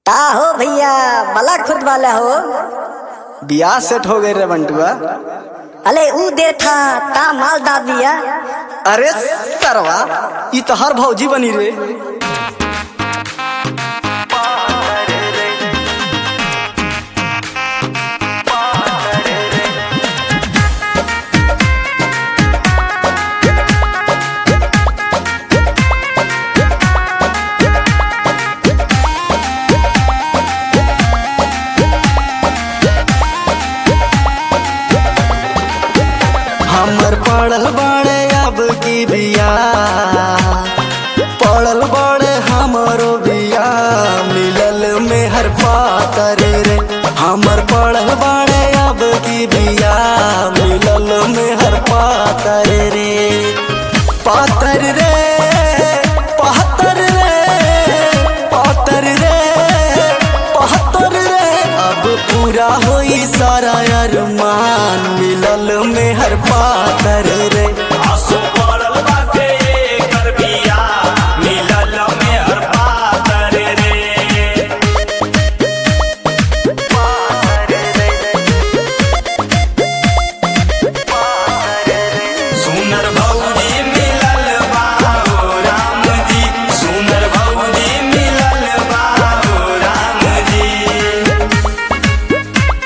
का हो भैया बला खुद वाला हो बियाह सेट हो गई रे बंटुआ अले ऊ दे था ता माल दा दिया अरे सरवा ई तो हर भौजी बनी रे हमर पड़ल बाड़े अब की बिया पड़ल बाड़े हमरो बिया मिलल में हर पातर रे हमर पड़ल बाड़े अब की बिया मिलल में हर पातर रे पातर रे पातर रे पातर रे पातर रे अब पूरा होई सारा अरमान मिलल में हर पातर रे आसो पड़ल बाटे एकर बिया, मिलल में हर पातर रे। सुनर भौजी मिलल बा हो राम जी, सुनर भौजी मिलल बा हो राम जी।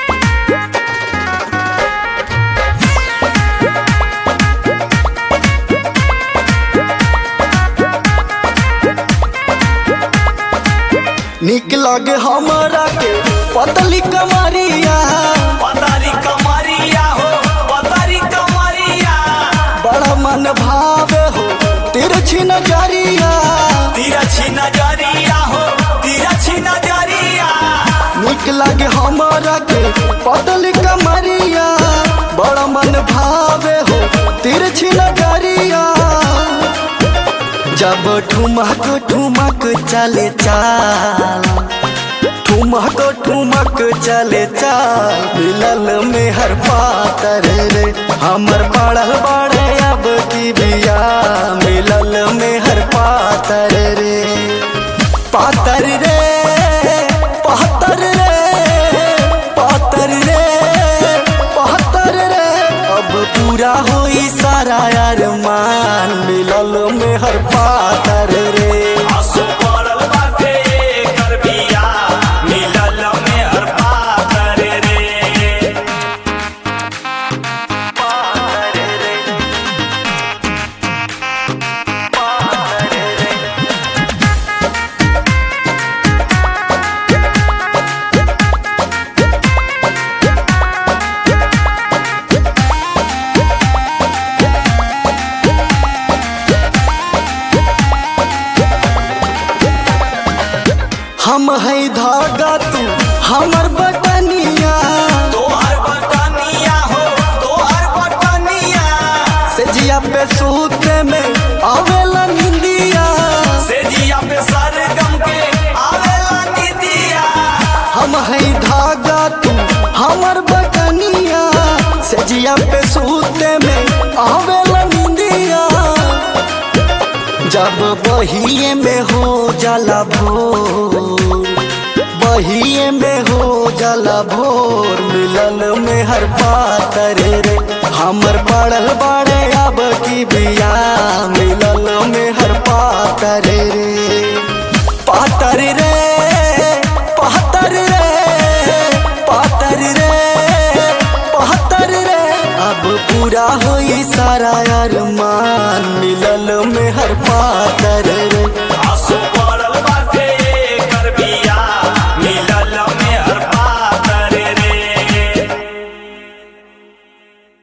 निक लगे हमरा के पतली कमरिया पतारी कमरिया हो पतारी कमरिया बड़ा मन भावे हो तिरछी नजरिया तिरछी नजरिया हो तिरछी नजरिया निक लगे हमरा के पतली कमरिया बड़ा मन भावे हो तिरछी नजरिया जब ठुमक ठुमक चले चाल ठुमक ठुमक चले चाल मिलल में हर पातर रे हमर पड़ल बड़े अब की बिया मिलल में हर पातर रे पातर रे पातर रे पातर रे पातर रे अब पूरा होई सारा अरमान मिलल में हर पातर रे आसो पड़ल बाटे एकर बिया, मिलल में हर पातर रे। हम है धागा तू हमर बटनिया तोहर बटनिया हो तोहर बटनिया से जिया पे सूते में आवेला निंदिया से जिया पे सरगम के आवेला निदिया हम है धागा तू हमर बटनिया से जिया पे सूते में आवेला निंदिया जब बहिए में हो जाला भोर बहिए में हो जाला भोर मिलल में हर पातर रे हमर पड़ल बाड़े अब की बिया मिलल में हर पातर रे पातर रे पातर रे पातर रे पातर रे अब पूरा होई सारा अरमान मिलल में हर पातर